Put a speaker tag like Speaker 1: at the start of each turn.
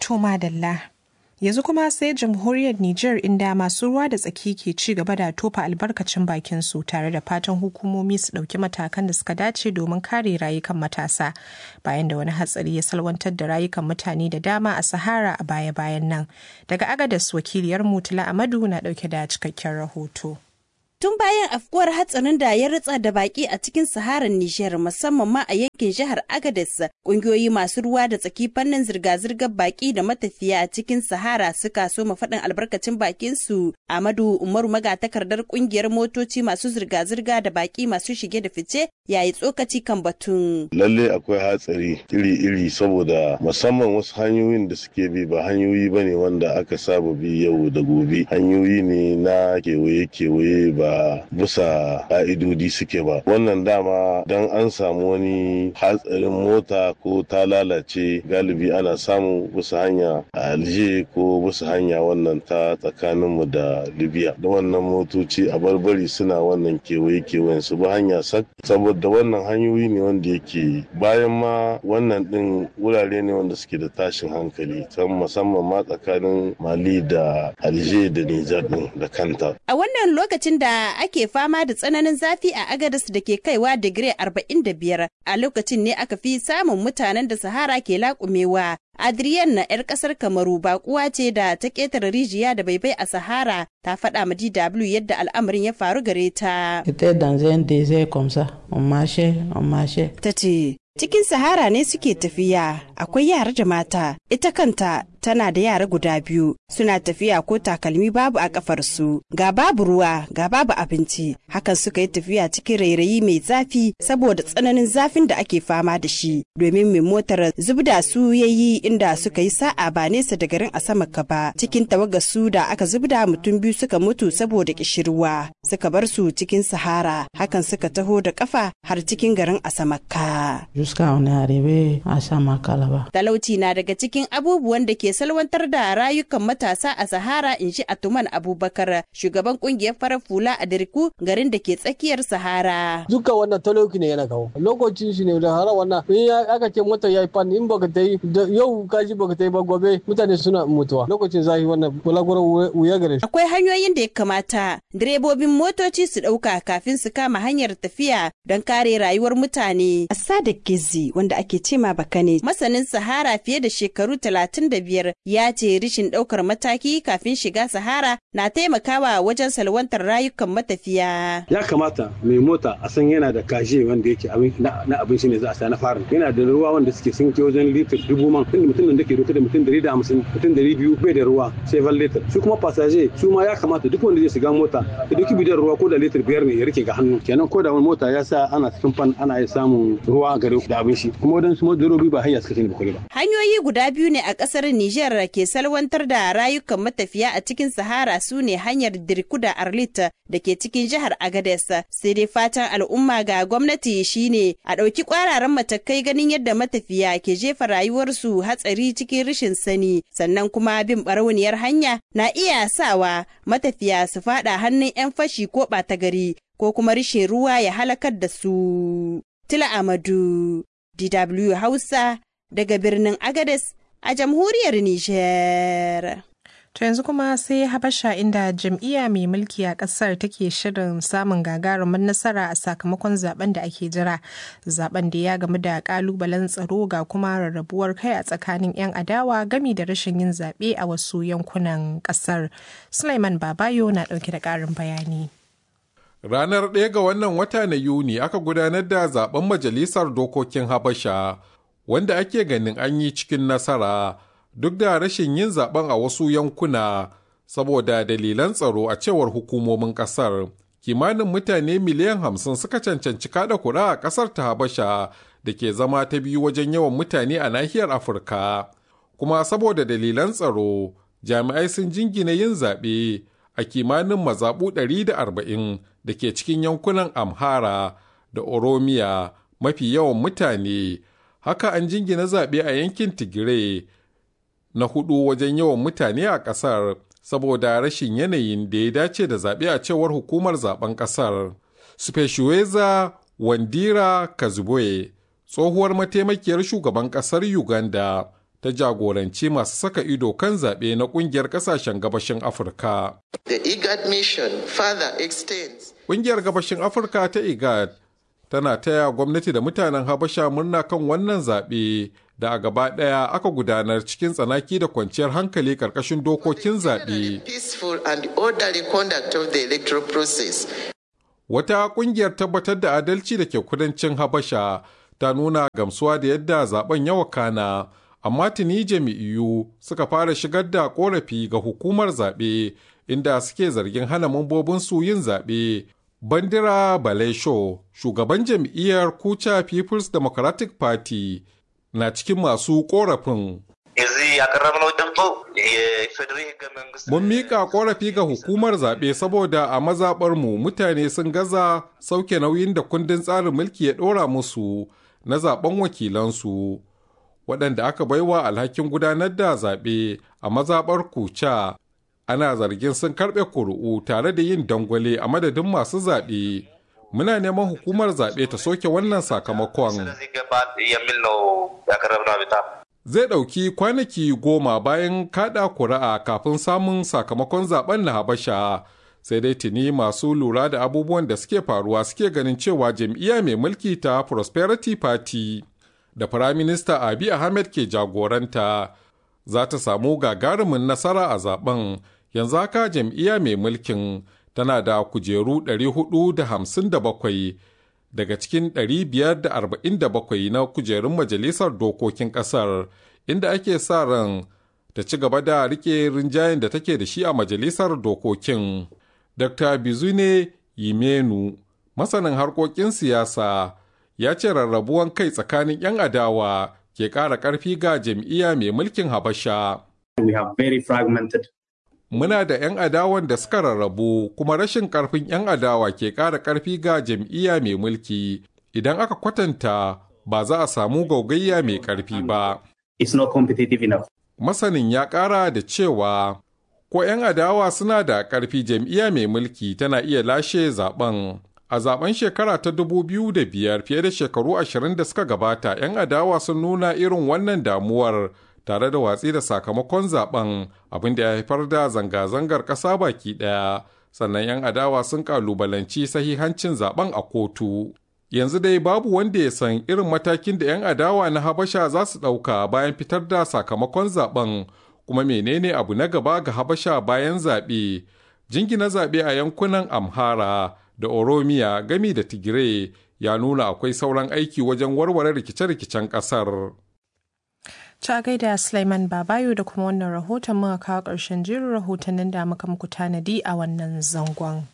Speaker 1: To madalla. Yanzu kuma sai jamhuriyar Nijar inda masu ruwa da tsaki ke ci gaba da tofa albarkacin bakin su tare da fatan hukumomi su ɗauki matakan da suka dace domin kare rayukan matasa bayan da wani hatsari ya salwantar da rayukan mutane da dama a Sahara a baya-bayan nan. Daga Agadas wakiliyar Mutula Amadu na ɗauke da cikakken rahoto.
Speaker 2: Tun bayan afkuwar hatsarin da ya ritsa da baki a cikin Saharar Nijar musamman ma a yankin jihar Agadez, kungiyoyi masu ruwa da tsaki fannin zirga-zirgar baki da matafiya a cikin Sahara suka so faɗin albarkacin bakin su. Amadu Umaru magatakardar kungiyar motoci masu zirga-zirga da baki masu shige da fice yayi tsokaci kan batun.
Speaker 3: Lalle akwai hatsari iri-iri saboda musamman wasu hanyoyin da suke bi ba hanyoyi bane wanda aka saba bi yau da gobe. Hanyoyi ne na kewaye-kewaye ba bisa ka'idodi suke ba wannan dama don an samu wani hatsarin mota ko ta lalace galibi ana samu bisa hanya a alje ko bisa hanya wannan ta tsakaninmu da libya da wannan motoci a barbari suna wannan kewaye kewayen su ba hanya sak saboda wannan hanyoyi ne wanda yake bayan ma wannan din wurare ne wanda suke da tashin hankali can musamman ma tsakanin mali da alje da nijar din da kanta
Speaker 2: a wannan lokacin da ake fama da tsananin zafi a agadas da ke kaiwa digiri 45 a lokacin ne aka fi samun mutanen da sahara ke laƙumewa Adrienne na 'yar ƙasar Kamaru baƙuwa ce da ta ƙetare rijiya da baibai a Sahara ta faɗa ma DW yadda al'amarin ya faru gare ta. Ta ce, Cikin Sahara ne suke tafiya, akwai yara da mata, ita kanta tana da yara guda biyu, suna tafiya ko takalmi babu a kafarsu, ga babu ruwa, ga babu abinci, hakan suka yi tafiya cikin rairayi mai zafi saboda tsananin zafin da ake fama da shi, domin mai motar zubda su ya yi inda suka yi sa'a ba nesa da garin Asamaka ba, cikin tawagar su da aka zubda mutum biyu suka mutu saboda kishirwa, suka bar su cikin Sahara, hakan suka taho da kafa har cikin garin Asamaka.
Speaker 4: jusqu'à on est arrivé à Samaka là-bas.
Speaker 2: Talauci na daga cikin abubuwan da ke salwantar da rayukan matasa a Sahara in ji Atuman Abubakar, shugaban kungiyar farar fula a Dirku garin da ke tsakiyar Sahara.
Speaker 5: Duka wannan talauci ne yana kawo. Lokacin shi ne da hara wannan in ya aka ce mota ya yi fan in baka ta yi yau ka ji baka ta yi ba gobe mutane suna mutuwa. Lokacin zafi wannan bulaguro wuya gare shi.
Speaker 2: Akwai hanyoyin da ya kamata direbobin motoci su ɗauka kafin su kama hanyar tafiya don kare rayuwar mutane. Asadik Gizi wanda ake cema bakane masanin Sahara fiye da shekaru talatin da biyar ya ce rishin ɗaukar mataki kafin shiga Sahara na taimakawa wajen salwantar rayukan matafiya.
Speaker 6: Ya kamata mai mota a san yana da kaje wanda yake na abin shi ne za a sa na fara. Yana da ruwa wanda suke sun ke wajen litir dubu man. Tunda mutum da ke dauke da mutum dari da hamsin mutum dari biyu bai da ruwa sai van litir. Su kuma fasaje su ma ya kamata duk wanda zai shiga mota ya dauki bidon ruwa ko da litir biyar ne ya rike ga hannu. Kenan ko da wani mota ya sa ana cikin fan ana iya samun ruwa gare da abin shi kuma wadansu madarobi ba hayya suka ne ba ba.
Speaker 2: Hanyoyi guda biyu ne a kasar Nijar ke salwantar da rayukan matafiya a cikin Sahara su ne hanyar Dirku da Arlit da ke cikin jihar Agades. Sai dai fatan al'umma ga gwamnati shine a ɗauki ƙwararan matakai ganin yadda matafiya ke jefa rayuwarsu hatsari cikin rashin sani sannan kuma bin barauniyar hanya na iya sawa matafiya su faɗa hannun 'yan fashi ko ɓata gari ko kuma rishin ruwa ya halakar da su. Tila Amadu, DW Hausa, daga birnin Agades a jamhuriyar Nijar.
Speaker 1: To yanzu kuma sai Habasha inda jam'iyya mai mulki a ƙasar take shirin samun gagarumin nasara a sakamakon zaben da ake jira. Zaben da ya gamu da ƙalubalen tsaro ga kuma rarrabuwar kai a tsakanin 'yan adawa gami da rashin yin zaɓe a wasu yankunan ƙasar. Sulaiman Babayo na ɗauke da ƙarin bayani.
Speaker 7: Ranar ɗaya ga wannan wata na Yuni aka gudanar da zaben Majalisar Dokokin Habasha, wanda ake ganin an yi cikin nasara duk da rashin yin zaben a wasu yankuna saboda dalilan tsaro a cewar hukumomin ƙasar. Kimanin mutane miliyan hamsin suka cancanci kada kura a ƙasar ta Habasha da ke zama ta biyu wajen yawan mutane a nahiyar Afirka. Kuma saboda dalilan tsaro, jami'ai sun jingina yin zaɓe a kimanin mazaɓu 140 da ke cikin yankunan Amhara da Oromiya mafi yawan mutane, haka an jingina zaɓe a yankin Tigray na hudu wajen yawan mutane a ƙasar saboda rashin yanayin da ya dace da zaɓe a cewar hukumar zaben ƙasar. Speshuweza Wandira Kazuboye, tsohuwar mataimakiyar shugaban ƙasar Uganda, ta jagoranci masu saka ido kan zaɓe na ƙungiyar ƙasashen gabashin Afirka.
Speaker 8: The IGAD mission further extends.
Speaker 7: Ƙungiyar gabashin Afirka ta IGAD tana taya gwamnati da mutanen Habasha murna kan wannan zaɓe da a gaba ɗaya aka gudanar cikin tsanaki da kwanciyar hankali ƙarƙashin dokokin zaɓe.
Speaker 8: Peaceful and orderly conduct of the electoral process.
Speaker 7: Wata ƙungiyar tabbatar da adalci da ke kudancin Habasha ta nuna gamsuwa da yadda zaben ya wakana, amma tuni jami'iyu suka fara shigar da ƙorafi ga hukumar zaɓe inda suke zargin hana mambobinsu yin zaɓe. Bandira Balesho, shugaban jam'iyyar Kucha People's Democratic Party, na cikin masu ƙorafin. Mun miƙa ƙorafi ga hukumar zaɓe saboda a mazaɓarmu mutane sun gaza sauke nauyin da kundin tsarin mulki ya ɗora musu na zaɓen wakilansu, waɗanda aka baiwa alhakin gudanar da zaɓe a mazaɓar kuca ana zargin sun karɓe kuri'u tare da yin dangwale a madadin masu zaɓe. Muna neman hukumar zaɓe ta soke wannan sakamakon. zai ɗauki kwanaki goma bayan kaɗa kuri'a kafin samun sakamakon zaben na habasha sai dai tuni masu lura da abubuwan da suke faruwa suke ganin cewa jam'iyya mai mulki ta prosperity party da firaminista abi ahmed ke jagoranta za ta samu gagarumin nasara a zaben yanzu haka jam'iyya mai mulkin tana da kujeru 457 daga cikin 547 na kujerun majalisar dokokin kasar inda ake sa ran ta ci gaba da rike rinjayen da take da shi a majalisar dokokin. Dr. Bizune Yimenu, masanin harkokin siyasa, ya ce rarrabuwan kai tsakanin 'yan adawa ke ƙara ƙarfi ga jam'iyya mai mulkin Habasha.
Speaker 9: We have very fragmented
Speaker 7: Muna da 'yan adawan da suka rarrabu kuma rashin ƙarfin 'yan adawa ke ƙara ƙarfi ga jam'iyya mai mulki idan aka kwatanta ba za a samu gaugayya mai ƙarfi ba.
Speaker 9: It's not competitive enough.
Speaker 7: Masanin ya ƙara da cewa ko 'yan adawa suna da ƙarfi jam'iyya mai mulki tana iya lashe zaben. A zaben shekara ta 2005 fiye da shekaru ashirin da suka gabata 'yan adawa sun nuna irin wannan damuwar tare da watsi da sakamakon zaben abin da ya haifar da zanga-zangar ƙasa baki ɗaya sannan 'yan adawa sun kalubalanci sahihancin zaben a kotu yanzu dai babu wanda ya san irin matakin da 'yan adawa na habasha za su ɗauka bayan fitar da sakamakon zaben kuma menene abu na gaba ga habasha bayan zaɓe jingina zaɓe a yankunan amhara da oromiya gami da tigray ya nuna akwai sauran aiki wajen warware rikice-rikicen ƙasar.
Speaker 1: Ta gaida Sulaiman Babayo da kuma wannan rahoton muka kawo ƙarshen jerin rahotannin da muka muku tanadi a wannan zangon.